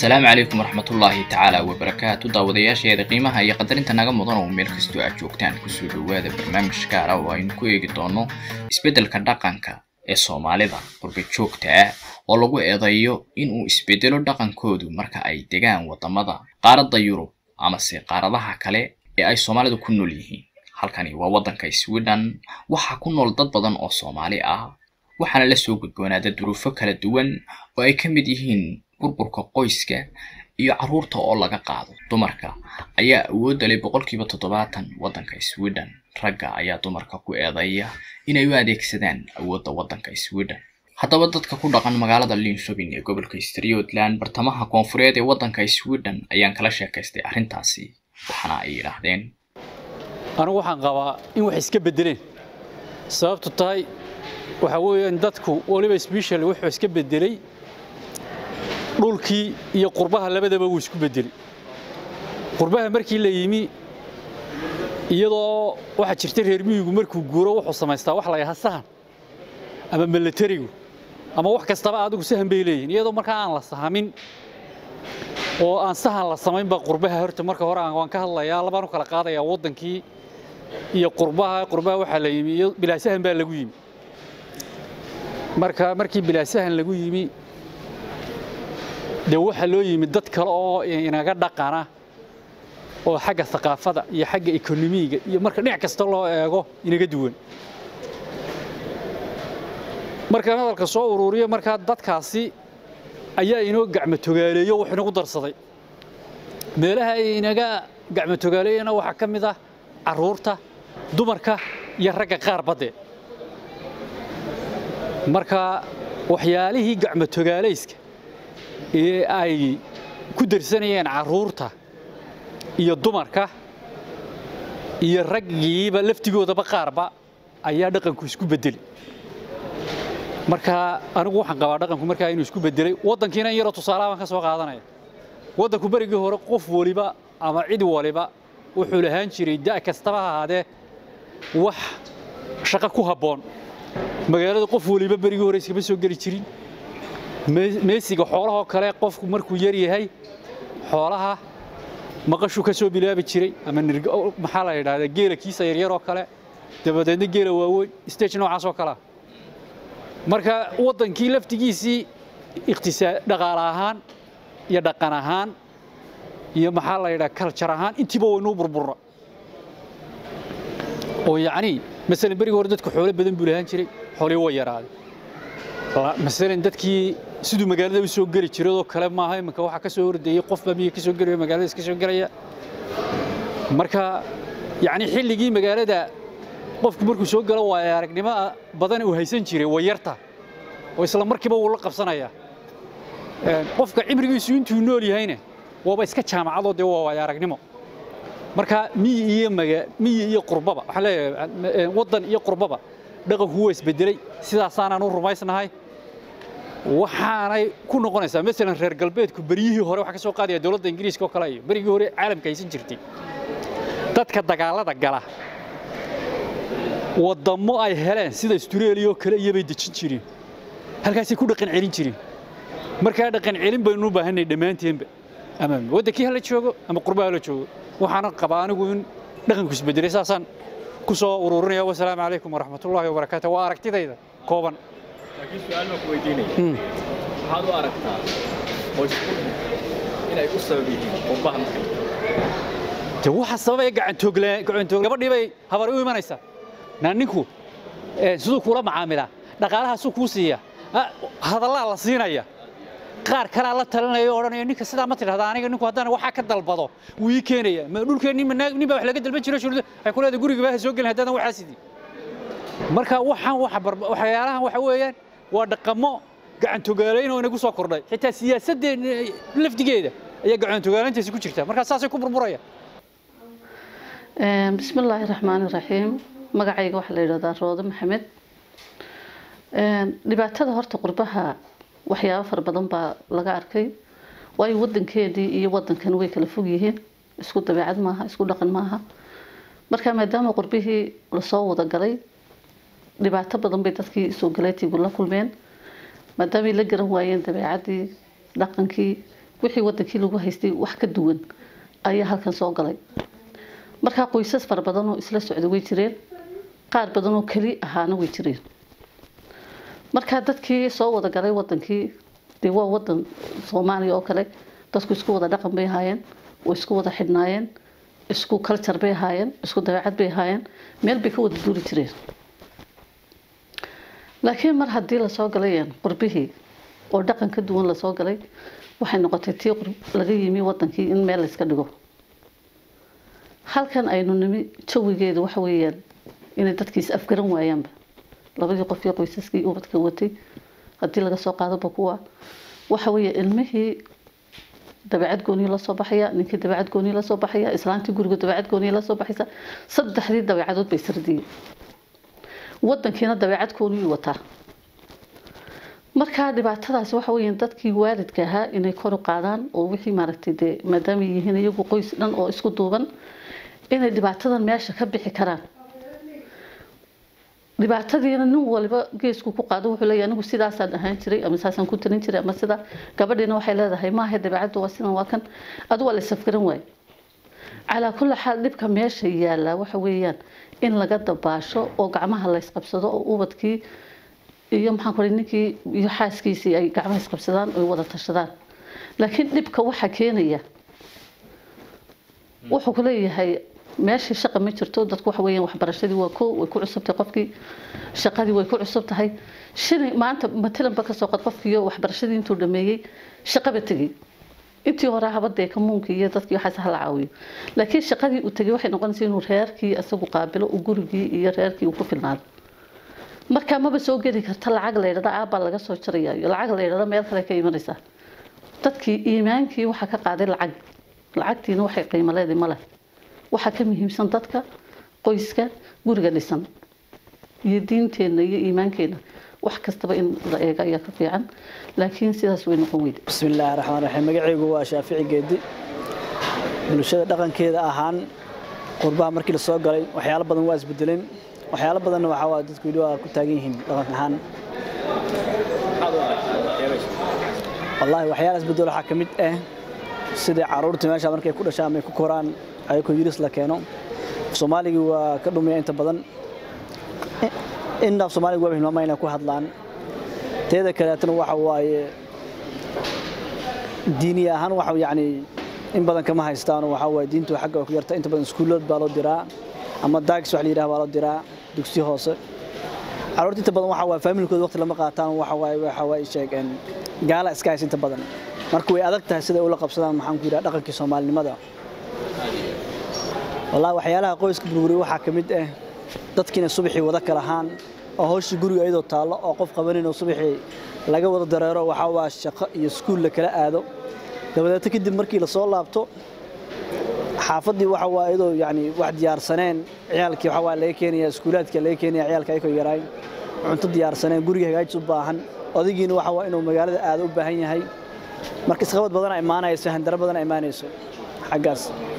asalaamu calaykum waraxmatullaahi tacaala wabarakaatu daawadayaasheeda qiimaha iyo qadarinta naga mudan oo meel kastoo aad joogtaan kusoo dhowaada barnaamij gaara oo aynu ku eegi doono isbeddelka dhaqanka ee soomaalida qurba joogta ah oo lagu eedeeyo inuu isbeddelo dhaqankoodu marka ay degaan waddamada qaaradda yurub amase qaaradaha kale ee ay soomaalidu ku nool yihiin halkani waa waddanka sweden waxaa ku nool dad badan oo soomaali ah waxaana la soo gudboonaada duruufo kala duwan oo ay ka mid yihiin burburka qoyska iyo carruurta oo laga qaado dumarka ayaa awoodda leh boqolkiiba toddobaatan waddanka sweden ragga ayaa dumarka ku eedeeya inay u adeegsadaan awoodda waddanka sweden haddaba dadka ku dhaqan magaalada linshobin ee gobolka striothland bartamaha koonfureed ee waddanka sweden ayaan kala sheekaystay arrintaasi waxaana ay yidhaahdeen anigu waxaan qabaa in wax iska beddeleen sababtu tahay waxaa weeyaan dadku waliba special wuxuu iska beddelay dhulkii iyo qurbaha labadaba wuu isku beddelay qurbaha markii la yimi iyadoo waxaa jirta reer miyigu markuu guuro wuxuu samaystaa wax la yahaa sahan ama milatarigu ama wax kastaba adigu sahan bay leeyihin iyadoo markaa aan la sahamin oo aan sahan la samaynba qurbaha horta marka hore waan ka hadlayaa labaan u kala qaadayaa waddankii iyo qurbaha qurbaha waxaa la yimi iyo bilaasahan baa lagu yimi marka markii bilaasahan lagu yimi dee waxaa loo yimi dad kale oo inaga dhaqana oo xagga thaqaafada iyo xagga ekonomiga iyo marka dhinac kasta loo eego inaga duwan markaan hadalka soo uruuriyo markaa dadkaasi ayaa inoo gacmo togaaleeyo wax inagu darsaday meelaha ay inaga gacmo togaaleeyana waxaa ka mid ah carruurta dumarka iyo ragga qaar badde marka waxyaalihii gacmo togaalayska ee ay ku darsanayeen carruurta iyo dumarka iyo raggiiba laftigoodaba qaarba ayaa dhaqanku isku beddelay marka anigu waxaan qabaa dhaqanku markaa inuu isku beddelay waddankiina in yaroo tusaalaha baan ka soo qaadanaya waddanku berigii hore qof waliba ama cid waliba wuxuu lahaan jiray da' kastaba ha ahaadee wax shaqo ku habboon magaalada qof waliba berigii hore iskama soo geli jirin meesiga xoolahoo kale qofku markuu yar yahay xoolaha maqashuu ka soo bilaabi jiray ama maxaa la yidhahdaa geela kiisa yaryaroo kale dabadeedna geela waaweyn stage noocaas oo kalea marka waddankii laftigiisii iqtisaa dhaqaale ahaan iyo dhaqan ahaan iyo maxaa la yidhaha kaljar ahaan intiiba waynuu burburna oo yacnii masalan berigii hore dadku xoolo badan buu lahaan jiray xoolihii waa yaraaday masalan dadkii siduu magaalada u soo geli jiradoo kale maaha iminka waxaa ka soo hordeeyey qofbaa miyiga ka soo gelaya magaalada iska soo gelaya marka yacni xilligii magaalada qofku markuu soo galo waa aragnimo badan uu haysan jiray way yarta oo isla markiiba wuu la qabsanayaa qofka cimrigiisu intuu nool yahayna waaba iska jaamacadoo dee waa waaya aragnimo marka miyi iyo maga miyi iyo qurbaba waxaan leeyahay waddan iyo qurbaba dhaqanku waa isbedelay sidaasaanaan u rumaysnahay waxaanay ku noqonaysaa masalan reer galbeedku beryihii hore waxaa ka soo qaadaya dowladda ingiriiska oo kale iyo berigii hore caalamka haysan jirtay dadka dagaalada gala waddammo ay heleen sida australia oo kale iyobay dejin jireen halkaasay ku dhaqan celin jireen markaa dhaqan celin baynu u baahanay dhammaanteenba ama waddankii hala joogo ama qurbaha hala joogo waxaana qabaa anigu in dhaqanku isbedelay saasaan ku soo ururinaya wasalaamu calaykum waraxmatullaahi wabarakaatu waa aragtidayda kooban laakiin su-aal baan ku weydiinaya waxaad u aragtaa qoysku inay u sabab yihiin qurbaha marka de waxa sababaya gacantooglaan gacantoog gabadhii bay habar u imanaysaa naa ninku siduu kuula macaamilaa dhaqaalahaasuu kuu siiya hadallaa la siinaya qaar kalaa la talinaya oo odhanaya ninka sidaa ma tidhahda aniga ninku haddana waxaa ka dalbado wuu ii keenaya ma dhulkeenni nin baa wax laga dalban jiro shuruudo ay ku leedahay guriga baa soo gelin haddaadan waxaa sidii marka waxaan waxyaalahan waxa weeyaan waa dhaqamo gacantogaalayn oo inagu soo kordhay xitaa siyaasaddeen lafdigeeda ayaa gacantogaalayntaasi ku jirta markaa saasay ku burburaya bismi illaahi raxmaani raxiim magacayga waxaa la yidhahdaa roode maxamed dhibaatada horta qurbaha waxyaabo fara badan baa laga arkay waayo wadankeedii iyo wadankan way kala fog yihiin isku dabeecad maaha isku dhaqan maaha marka maadaama qurbihii lasoo wada galay dhibaato badan bay dadkii soo galaytigu la kulmeen maadaamay la garan waayeen dabeecadii dhaqankii wixii wadankii lagu haystay wax ka duwan ayaa halkan soo galay markaa qoysas fara badan oo isla socda way jireen qaar badan oo keli ahaana way jireen markaa dadkii soo wada galay wadankii dee waa wadan soomaaliya oo kale dadku isku wada dhaqan bay ahaayeen way isku wada xidhnaayeen isku culture bay ahaayeen isku dabeecad bay ahaayeen meel bay ka wada duuli jireen laakiin mar haddii lasoo galay qurbihii oo dhaqan ka duwan lasoo galay waxay noqotay tii laga yimi wadankii in meel layska dhigo halkan aynu nimi jawigeedu waxa weeyaan inay dadkiis afgaran waayaanba labadii qof iyo qoysaskii ubadka watay haddii laga soo qaadoba kuwa waxa weeye ilmihii dabeecad gooniya lasoo baxaya ninkii dabeecad gooniya lasoo baxaya islaantii guriga dabeecad gooniya lasoo baxaysa saddexdii dabeecadood bay sardiyeen wadankiina dabeecad gooniyuu wataa markaa dhibaatadaasi waxa weeyaan dadkii waalidka ahaa inay kor u qaadaan oo wixii maaragtay dee maadaama yihiin iyagu qoys dhan oo isku duuban inay dhibaatadan meesha ka bixi karaan dhibaatadiina nin waliba geesku ku qaado wuxuu leeyahay anigu sidaasaan ahaan jiray ama saasaan ku talin jiray ama sida gabadhiina waxay leedahay maaha dabeecaddu waa sidan waa kan adu waa la safgaran waaye calaa kulli xaal dhibka meesha yaallaa waxa weeyaan in laga dabaasho oo gacmaha la ysqabsado oo ubadkii iyo maxaan ku ninkii iyo xaaskiisii ay gacmaha isqabsadaan oy wada tashadaan laakiin dhibka waxa keenaya wuxuu ku leeyahay meeshii shaqa ma jirto dadku waxa weeyaan waxbarashadii waa koo way ku cusubtahay qofkii shaqadii way ku cusub tahay shini maanta matalanba kasoo qad qofkiiyo waxbarashadii intuu dhameeyey shaqaba tegey intii hore habadee kamuunkii iyo dadkii waxaas hala caawiyo laakiin shaqadii uu tegey waxay noqonaysa inuu reerkii isagu qaabilo uu gurigii iyo reerkii uu ku filnaado markaa maba soo geli karta lacag la yidhahda aabbaa laga soo jaraya iyo lacag la yidhahda meel kale ka imanaysaa dadkii iimaankii waxaa ka qaaday lacag lacagtiina waxay qiimo leedahay ma leh waxaa ka muhiimsan dadka qoyska guriga dhisan iyo diinteenna iyo iimaankeenna wax kastaba in la eego ayaa ka fiican laakiin sidaas way noqon weyda بسم الله الرحمن الرحيم magacaygu waa shaafici geedi bulshada dhaqankeeda ahaan qurbaha markii la soo galay waxyaalo badan waa isbedeleen waxyaalo badanna waxaa waa dadku weli waa ku taagan yihiin dhaqan ahaan wallaahi waxyaala isbedel waxaa ka mid ah sidii caruurta meesha markay ku dhashaan ama ay ku koraan ayagoo yiris la keeno soomaaligii waa ka dhumaya inta badan innaaf soomaaliga waa hilmaama inay ku hadlaan teeda kaleetana waxa waaye diini ahaan waxa yacni in badan kama haystaan waxa waaye diintu xagga way ku yarta inta badan iskuulood baa loo diraa ama daagis wax la yidhaha baa loo diraa dugsi hoose caruurta inta badan waxa waaye faamilkooda waqti lama qaataan waxa waaye waxa waaye sheegeen gaala iska haysa inta badan marka way adag tahay sida ay ula qabsadaan maxaan ku yidhaha dhaqankii soomaalinimada wallaahi waxyaalaha qoyska burburiya waxaa ka mid ah dadkiina subaxii wada kalahaan oo hawshii guriga iyadoo taallo oo qof qabanin oo subaxii laga wada dareero waxaa waa shaqo iyo iskuul la kala aado dabadeeto kadib markii la soo laabto xaafaddii waxa waa iyadoo yacni wax diyaarsaneen ciyaalkii waxa waa laga keenaya iskuulaadka laga keenaya ciyaalka ayakoo yaraay cunto diyaarsaneen guriga hagaajis u baahan odaygiina waxa waa inuu magaalada aado u baahan yahay marka isqabad badana imaanayso handaro badana imaanayso xaggaas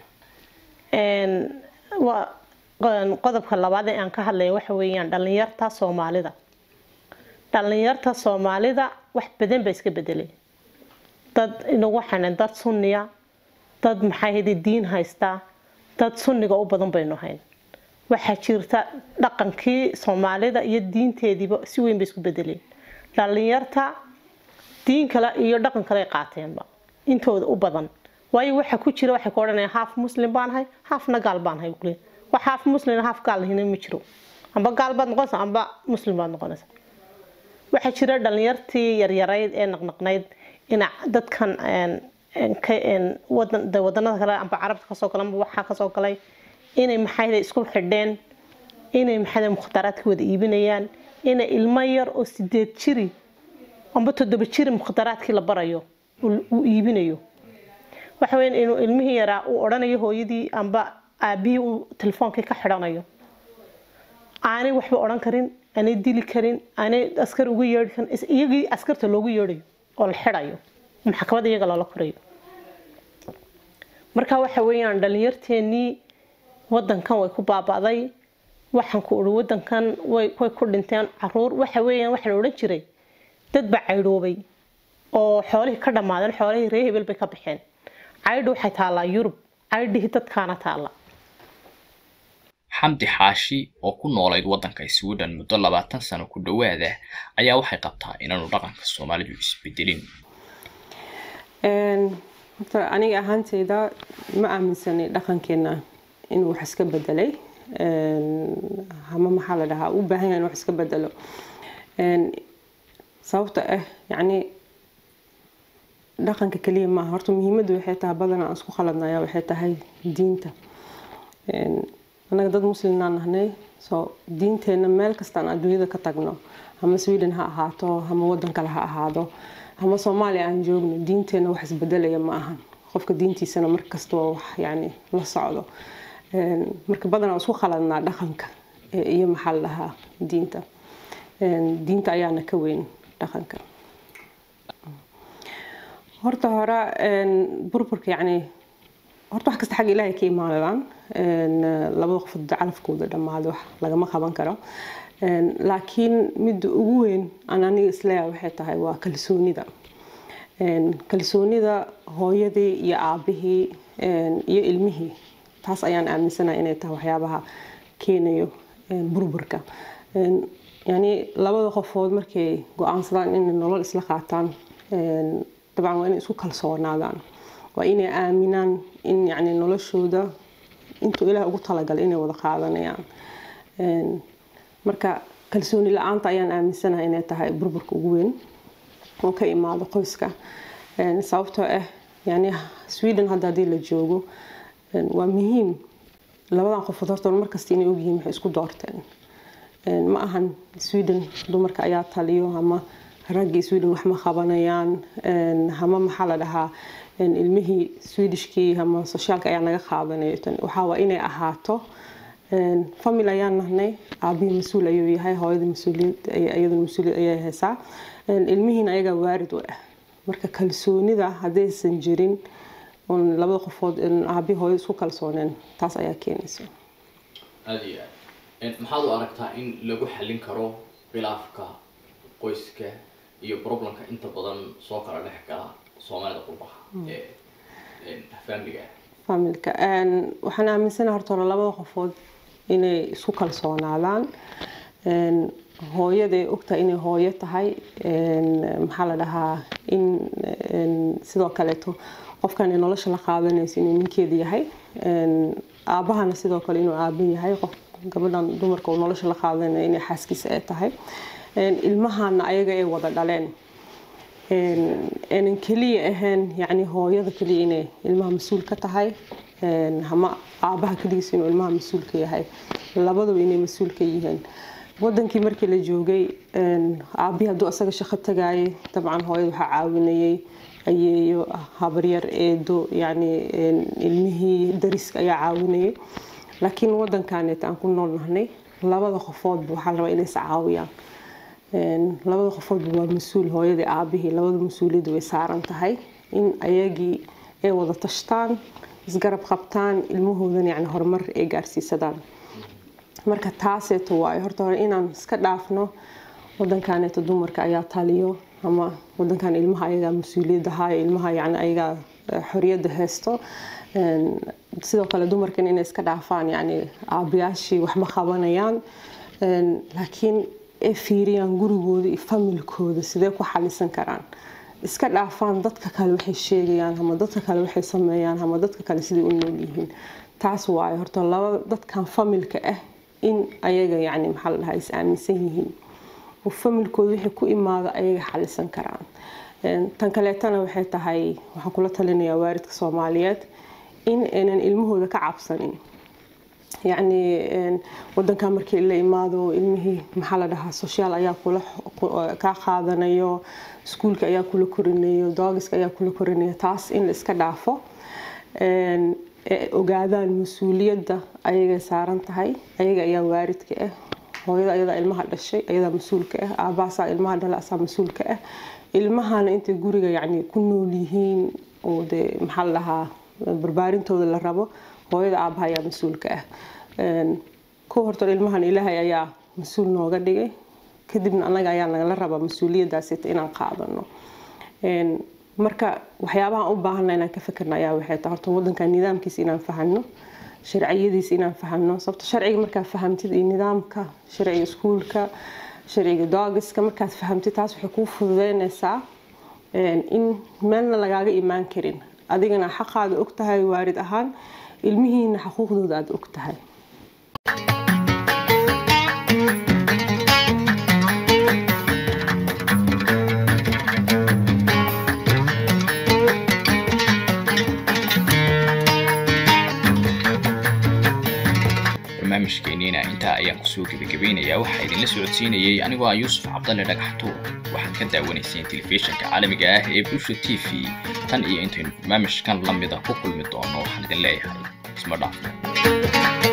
waa qodobka labaad ee aan ka hadlaya waxa weeyaan dhallinyarta soomaalida dhallinyarta soomaalida wax badan baa iska bedelay dad inagu xanan dad sunniya dad maxay hadi diin haystaa dad sunniga u badan baynu hayn waxaa jirta dhaqankii soomaalida iyo diinteediiba si weyn bay isku bedeleen dhallinyarta diin kale iyo dhaqan kale ay qaateenba intooda u badan waayo waxa ku jira waxay ku odhanayaan haaf muslim baan ahay haafna gaal baan ahay kule wax haaf muslim haaf gaal lahina ma jiro amba gaal baad noqonaysaa amba muslim baad noqonaysaa waxaa jira dhallinyartii yaryarayd ee naqnaqnayd ina dadkan wadanada kale amba carabta kasoo galay amba waxaa kasoo galay inay maxayda isku xidheen inay maxayda mukhtaraadka wada iibinayaan inay ilmo yar oo sideed jiri amba toddoba jiri mukhtaraadkii la barayo uu iibinayo waxa weyn inuu ilmihii yaraa uu odhanayo hooyadii amba aabihii uu telefoonkii ka xidhanayo aanay waxba odhan karin aanay dili karin aanay askar ugu yeedhi karin iyagii askarta loogu yeedhayo oo la xidhayo maxkamad iyaga loola korayo marka waxa weeyaan dhallinyarteennii wadankan way ku baaba'day waxaan ku uri wadankan way way ku dhinteen caruur waxa weeyaan waxa la odhan jiray dad baa caydhoobay oo xoolihii ka dhammaadeen xoolihii ree hebel bay ka baxeen caydhi waxay taallaa yurub caydhihii dadkaana taalla xamdi xaashi oo ku noolayd waddanka sweden muddo labaatan sano ku dhowaada ayaa waxay qabtaa inaanu dhaqanka soomaalidu isbedelin horta aniga ahaanteyda ma aaminsanay dhaqankeena inuu wax iska bedelay ama maxaa la dhahaa u baahan yahay in wax iska bedelo sababta ah yacni dhaqanka keliya maaha horta muhiimaddu waxay tahay badanaa aan isku khaladnaya waxay tahay diinta annaga dad muslimnaan nahnay so diinteenna meel kastaan adduunyada ka tagno ama sweden ha ahaato ama waddan kale ha ahaado ama soomaaliya aan joogno diinteenna wax isbedelaya ma ahan qofka diintiisana markasta waa wax yani la socdo marka badanaa isku khaladnaa dhaqanka iyo maxaa la dhahaa diinta diinta ayaana ka weyn dhaqanka horta hore burburka yani horta wax kasta xagga ilaahay ka imaanadaan labada qofood calafkooda dhammaado wax lagama qaban karo laakiin midda ugu weyn aan aniga isleeyahay waxay tahay waa kalsoonida kalsoonida hooyadii iyo aabihii iyo ilmihii taas ayaan aaminsanahay inay tahay waxyaabaha keenayo burburka yani labada qofood markay go-aansadaan inay nolol isla qaataan dabcan waa inay isku kalsoonaadaan waa inay aaminaan in yani noloshooda intuu ilaah ugu talagalay inay wada qaadanayaan marka kalsooni la-aanta ayaan aaminsanahay inay tahay burburka ugu weyn oo ka imaado qoyska sababtoo ah yani sweden hadda haddii la joogo waa muhiim labadan qofood horta markasta inay ogyihiin waxay isku doorteen ma ahan sweden dumarka ayaa taliyo ama raggii sweden wax ma qabanayaan ama maxaa la dhahaa ilmihii swedishkii ama soshaalka ayaa naga qaadanayo waxaa waa inay ahaato famil ayaan nahnay aabihii mas-uul ayuu yahay hooyada mas-uuliyad iyaduna mas-uuliyad ayay haysaa ilmihiina ayagaa waarid u ah marka kalsoonida haddaysan jirin oon labada qofood aabihi hooyada isku kalsooneen taas ayaa keenaysa aada iyo aad maxaad u aragtaa in lagu xallin karo khilaafka qoyska iyo problemka inta badan soo kala dhex gala soomaalida qurbaha ee faamiliga familka waxaan aaminsanaha horta hore labada qofood inay isku kalsoonaadaan hooyaday ogtahay inay hooyo tahay maxaa la dhahaa in sidoo kaleeto qofkan nolosha la qaadanayso inuu ninkeeda yahay aabahana sidoo kale inuu aaban yahay qof gabadhan dumarka uu nolosha la qaadanaya inay xaaskiisa ay tahay ilmahana ayaga ay wada dhaleen aanan keliya ahayn yani hooyada keliya inay ilmaha mas-uul ka tahay ama aabaha keligiis inuu ilmaha mas-uul ka yahay labadaba inay mas-uul ka yihiin wadankii markii la joogay aabihii hadduu asaga shaqo tagaayay dabcan hooyada waxaa caawinayay ayeeyo habaryar eedo yani ilmihii dariska ayaa caawinayay laakiin wadankaneet aan ku nool nahnay labada qofoodba waxaa la rabaa inay is caawiyaan labada qofoodba waa mas-uul hooyadii aabihii labada mas-uuliyadda way saaran tahay in ayagii ay wada tashtaan isgarab qabtaan ilmahoodan yani horumar ay gaarsiisadaan marka taaseeto waayo horta hore inaan iska dhaafno wadankaneeto dumarka ayaa taliyo ama wadankan ilmaha ayagaa mas-uuliyadda haayo ilmaha yani ayagaa xoriyadda haysto sidoo kale dumarkan inay iska dhaafaan yani aabayaashii wax ma qabanayaan laakiin ay fiiriyaan gurigooda iyo familkooda sidee ku xalisan karaan iska dhaafaan dadka kale waxay sheegayaan ama dadka kale waxay sameeyaan ama dadka kale siday u nool yihiin taas waayo horta laba dadkan familka ah in ayaga yani maxaa la dhahaa is aaminsan yihiin oo familkooda wixii ku imaado ayaga xalisan karaan tan kaleetana waxay tahay waxaan kula talinayaa waaridka soomaaliyeed in aynan ilmahooda ka cabsanin yacni wadankan markii la imaado ilmihii maxaa la dhahaa soshaal ayaa kula kaa qaadanayo iskuulka ayaa kula korinayo doogiska ayaa kula korinayo taas in la iska dhaafo ogaadaan mas-uuliyadda ayagay saaran tahay ayaga ayaa waaridka ah hooyada ayadaa ilmaha dhashay ayadaa mas-uulka ah aabahaasaa ilmaha dhala asaa mas-uulka ah ilmahana intay guriga yacni ku nool yihiin oo dee maxaa la dhahaa barbaarintooda la rabo hooyada aabaha ayaa mas-uulka ah kuwa horta ilmahan ilaahay ayaa mas-uul nooga dhigay kadibna annaga ayaa nagala rabaa mas-uuliyaddaasita inaan qaadano marka waxyaabaha u baahana inaan ka fikirna ayaa waxay tahay horta wadanka nidaamkiisa inaan fahano sharciyadiisa inaan fahano sababto sharciga markaad fahamtid iyo nidaamka sharciga iskuulka sharciga doogiska markaad fahamtid taas waxay kuu fududeynaysaa in meelna lagaaga imaan karin adigana xaqaada og tahay waarid ahaan ilmihiina xuquuqdooda aada og tahay barnaamijkeeniina intaa ayaan kusoo gebagabeynayaa waxaa idinla socodsiinayay anigoo ah yuusuf cabdalle dhagaxtuur waxaad ka daawanayseen telefishinka caalamiga ah ee bulsha t v tan iyo intaynu barnaamijkan la mida ku kulmi doono waxaan idin leeyahay isma dhaafno